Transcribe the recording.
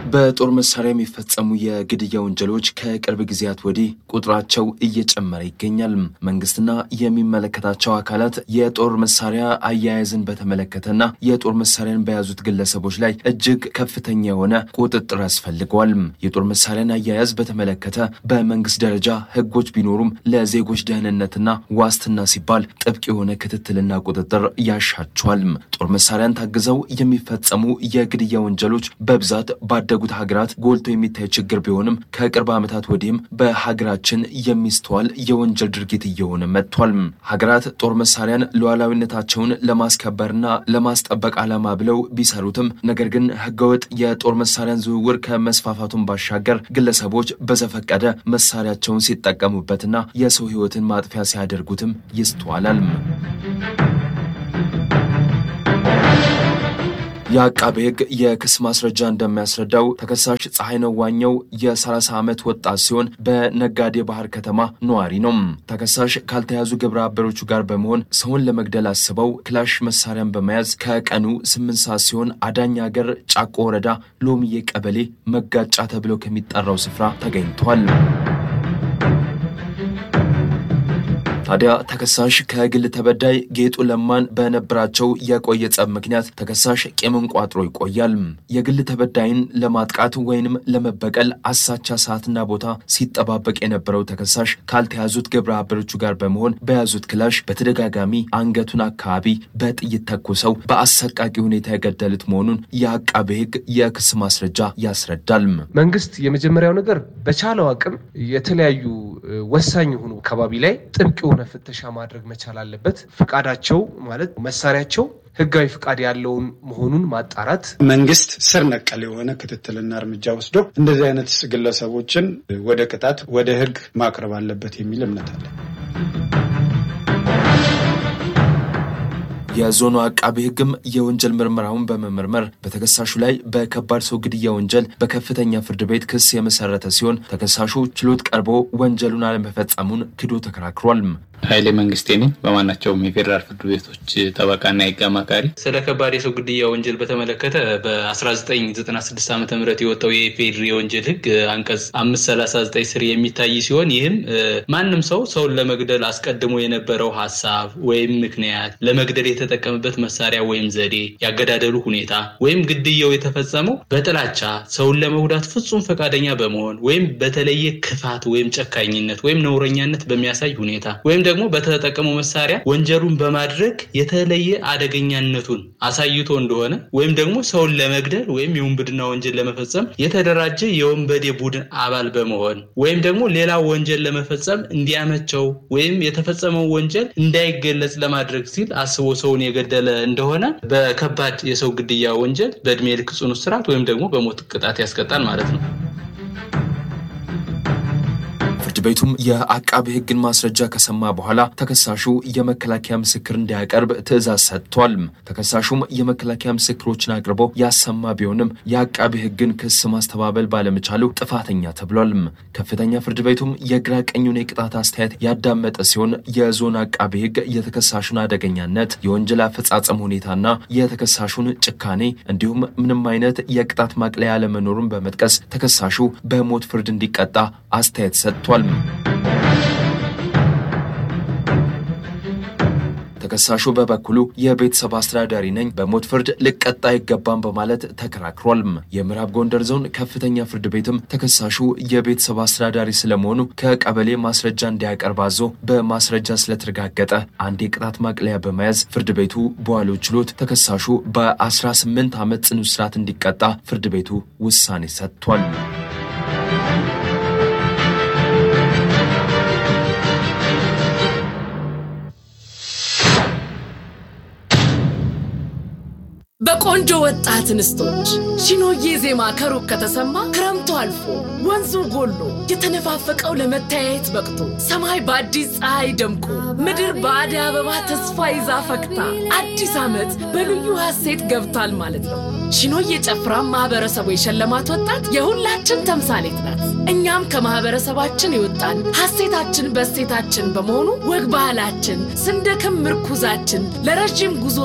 በጦር መሳሪያ የሚፈጸሙ የግድያ ወንጀሎች ከቅርብ ጊዜያት ወዲህ ቁጥራቸው እየጨመረ ይገኛል። መንግስትና የሚመለከታቸው አካላት የጦር መሳሪያ አያያዝን በተመለከተና የጦር መሳሪያን በያዙት ግለሰቦች ላይ እጅግ ከፍተኛ የሆነ ቁጥጥር ያስፈልገዋል። የጦር መሳሪያን አያያዝ በተመለከተ በመንግስት ደረጃ ህጎች ቢኖሩም ለዜጎች ደህንነትና ዋስትና ሲባል ጥብቅ የሆነ ክትትልና ቁጥጥር ያሻቸዋል። ጦር መሳሪያን ታግዘው የሚፈጸሙ የግድያ ወንጀሎች በብዛት ባደጉት ሀገራት ጎልቶ የሚታይ ችግር ቢሆንም ከቅርብ ዓመታት ወዲህም በሀገራችን የሚስተዋል የወንጀል ድርጊት እየሆነ መጥቷል። ሀገራት ጦር መሳሪያን ሉዓላዊነታቸውን ለማስከበርና ለማስጠበቅ ዓላማ ብለው ቢሰሩትም ነገር ግን ህገወጥ የጦር መሳሪያን ዝውውር ከመስፋፋቱን ባሻገር ግለሰቦች በዘፈቀደ መሳሪያቸውን ሲጠቀሙበትና የሰው ህይወትን ማጥፊያ ሲያደርጉትም ይስተዋላል። የአቃቤ ህግ የክስ ማስረጃ እንደሚያስረዳው ተከሳሽ ፀሐይነው ዋኘው የ30 ዓመት ወጣት ሲሆን በነጋዴ ባህር ከተማ ነዋሪ ነው። ተከሳሽ ካልተያዙ ግብረ አበሮቹ ጋር በመሆን ሰውን ለመግደል አስበው ክላሽ መሳሪያን በመያዝ ከቀኑ 8 ሰዓት ሲሆን አዳኝ ሀገር ጫቆ ወረዳ ሎሚዬ ቀበሌ መጋጫ ተብሎ ከሚጠራው ስፍራ ተገኝቷል። ታዲያ ተከሳሽ ከግል ተበዳይ ጌጡ ለማን በነበራቸው የቆየ ጸብ ምክንያት ተከሳሽ ቂምን ቋጥሮ ይቆያል። የግል ተበዳይን ለማጥቃት ወይንም ለመበቀል አሳቻ ሰዓትና ቦታ ሲጠባበቅ የነበረው ተከሳሽ ካልተያዙት ግብረ አበሮቹ ጋር በመሆን በያዙት ክላሽ በተደጋጋሚ አንገቱን አካባቢ በጥይት ተኩሰው በአሰቃቂ ሁኔታ የገደሉት መሆኑን የአቃቤ ሕግ የክስ ማስረጃ ያስረዳል። መንግስት የመጀመሪያው ነገር በቻለው አቅም የተለያዩ ወሳኝ የሆኑ አካባቢ ላይ ጥብቅ የሆነ ፍተሻ ማድረግ መቻል አለበት። ፍቃዳቸው ማለት መሳሪያቸው ህጋዊ ፍቃድ ያለውን መሆኑን ማጣራት፣ መንግስት ስር ነቀል የሆነ ክትትልና እርምጃ ወስዶ እንደዚህ አይነት ግለሰቦችን ወደ ቅጣት ወደ ህግ ማቅረብ አለበት የሚል እምነት አለ። የዞኑ አቃቤ ህግም የወንጀል ምርመራውን በመመርመር በተከሳሹ ላይ በከባድ ሰው ግድያ ወንጀል በከፍተኛ ፍርድ ቤት ክስ የመሰረተ ሲሆን ተከሳሹ ችሎት ቀርቦ ወንጀሉን አለመፈጸሙን ክዶ ተከራክሯል። ኃይሌ መንግስቴ ነኝ። በማናቸውም የፌዴራል ፍርድ ቤቶች ጠበቃና የህግ አማካሪ። ስለ ከባድ የሰው ግድያ ወንጀል በተመለከተ በ1996 ዓ ም የወጣው የኢፌዴሪ የወንጀል ህግ አንቀጽ 539 ስር የሚታይ ሲሆን ይህም ማንም ሰው ሰውን ለመግደል አስቀድሞ የነበረው ሀሳብ ወይም ምክንያት፣ ለመግደል የተጠቀምበት መሳሪያ ወይም ዘዴ፣ ያገዳደሉ ሁኔታ ወይም ግድያው የተፈጸመው በጥላቻ ሰውን ለመጉዳት ፍጹም ፈቃደኛ በመሆን ወይም በተለየ ክፋት ወይም ጨካኝነት ወይም ነውረኛነት በሚያሳይ ሁኔታ ወይም ደግሞ በተጠቀመው መሳሪያ ወንጀሉን በማድረግ የተለየ አደገኛነቱን አሳይቶ እንደሆነ ወይም ደግሞ ሰውን ለመግደል ወይም የውንብድና ወንጀል ለመፈጸም የተደራጀ የወንበዴ ቡድን አባል በመሆን ወይም ደግሞ ሌላ ወንጀል ለመፈጸም እንዲያመቸው ወይም የተፈጸመው ወንጀል እንዳይገለጽ ለማድረግ ሲል አስቦ ሰውን የገደለ እንደሆነ በከባድ የሰው ግድያ ወንጀል በእድሜ ልክ ጽኑ እስራት ወይም ደግሞ በሞት ቅጣት ያስቀጣል ማለት ነው። ፍርድ ቤቱም የአቃቤ ሕግን ማስረጃ ከሰማ በኋላ ተከሳሹ የመከላከያ ምስክር እንዲያቀርብ ትዕዛዝ ሰጥቷል። ተከሳሹም የመከላከያ ምስክሮችን አቅርቦ ያሰማ ቢሆንም የአቃቤ ሕግን ክስ ማስተባበል ባለመቻሉ ጥፋተኛ ተብሏል። ከፍተኛ ፍርድ ቤቱም የግራ ቀኙን የቅጣት አስተያየት ያዳመጠ ሲሆን የዞን አቃቤ ሕግ የተከሳሹን አደገኛነት፣ የወንጀል አፈጻጸም ሁኔታና የተከሳሹን ጭካኔ እንዲሁም ምንም አይነት የቅጣት ማቅለያ አለመኖሩን በመጥቀስ ተከሳሹ በሞት ፍርድ እንዲቀጣ አስተያየት ሰጥቷል። ተከሳሹ በበኩሉ የቤተሰብ አስተዳዳሪ ነኝ፣ በሞት ፍርድ ልቀጣ አይገባም በማለት ተከራክሯል። የምዕራብ ጎንደር ዞን ከፍተኛ ፍርድ ቤትም ተከሳሹ የቤተሰብ አስተዳዳሪ ስለመሆኑ ከቀበሌ ማስረጃ እንዲያቀርብ አዞ በማስረጃ ስለተረጋገጠ አንድ የቅጣት ማቅለያ በመያዝ ፍርድ ቤቱ በዋለው ችሎት ተከሳሹ በ18 ዓመት ጽኑ እስራት እንዲቀጣ ፍርድ ቤቱ ውሳኔ ሰጥቷል። በቆንጆ ወጣት እንስቶች ሺኖዬ ዜማ ከሩቅ ከተሰማ ክረምቱ አልፎ ወንዙ ጎሎ የተነፋፈቀው ለመተያየት በቅቶ ሰማይ በአዲስ ፀሐይ ደምቆ ምድር በአደይ አበባ ተስፋ ይዛ ፈክታ አዲስ ዓመት በልዩ ሐሴት ገብቷል ማለት ነው። ሺኖዬ ጨፍራ ማህበረሰቡ የሸለማት ወጣት የሁላችን ተምሳሌት ናት። እኛም ከማህበረሰባችን የወጣን ሐሴታችን በእሴታችን በመሆኑ ወግ ባህላችን ስንደክም ምርኩዛችን ለረዥም ጉዞ